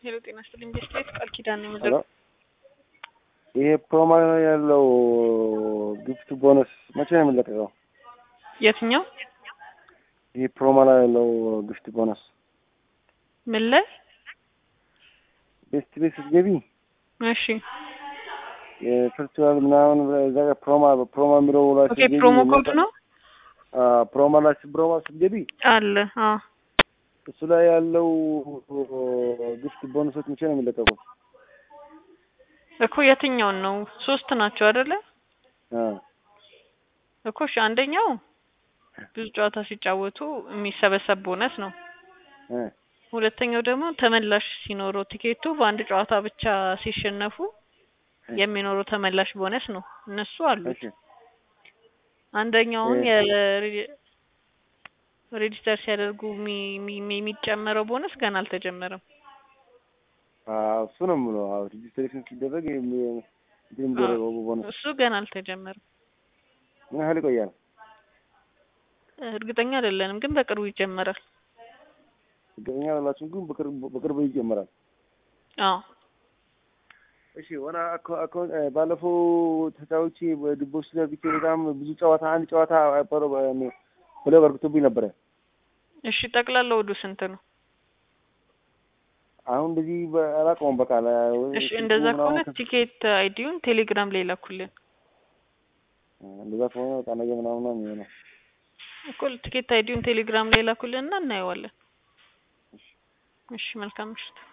ሄሎ ጤና ይስጥልኝ። ቤስት ቃል ኪዳን ነው ሄሎ የምደርሰው። ይሄ ፕሮሞ ያለው ጊፍት ቦነስ መቼ ነው የሚለቀቀው? የትኛው ይሄ ፕሮሞ ላይ ያለው ጊፍት ቦነስ ምን ላይ? ቤስት ቤት ስትገቢ እሺ የፌስቲቫል ምናምን እዛ ጋር ፕሮሞ ፕሮሞ የሚለው ላይ ኦኬ። ስትገቢ ፕሮሞ ኮድ ነው አ ፕሮሞ ላይ ፕሮሞ ስትገቢ አለ። አዎ እሱ ላይ ያለው ጊፍት ቦነሶች መቼ ነው የሚለቀቁት? እኮ የትኛውን ነው? ሶስት ናቸው አይደለ? አ እኮ እሺ፣ አንደኛው ብዙ ጨዋታ ሲጫወቱ የሚሰበሰብ ቦነስ ነው። እ ሁለተኛው ደግሞ ተመላሽ ሲኖረው ቲኬቱ በአንድ ጨዋታ ብቻ ሲሸነፉ የሚኖረው ተመላሽ ቦነስ ነው። እነሱ አሉ። እሺ አንደኛውን እ- የሬ- ሬጂስተር ሲያደርጉ የሚ- የሚ- የሚጨመረው ቦነስ ገና አልተጀመረም። አ እሱ ነው የምለው። አዎ ሬጂስትሬሽን ሲደረግ የሚ- እንትን የሚደረገው ቦነስ እሱ ገና አልተጀመረም። ምን ያህል ይቆያል? እርግጠኛ አይደለንም፣ ግን በቅርቡ ይጀመራል። እርግጠኛ አይደላችሁም፣ ግን በቅርብ በቅርቡ ይጀምራል። አዎ እሺ ወና አኮ አኮ ባለፈው ተጫዋች በድቦች ሰርቪስ በጣም ብዙ ጨዋታ አንድ ጨዋታ ፐሮ ብሎ በርክቶብኝ ነበረ። እሺ፣ ጠቅላላ ወዱ ስንት ነው? አሁን እንደዚህ አላውቀውም። በቃ ላ- እሺ፣ ስልኩ እንደዛ ምናምን ከሆነ ከፍ- ቲኬት አይዲውን ቴሌግራም ላይ ላኩልን እንደዛ ከሆነ በቃ ነገ ምናምን ነው የሚሆነው። እኮ ቲኬት አይዲውን ቴሌግራም ላይ ላኩልን እና እናየዋለን። እሺ፣ መልካም ምሽት።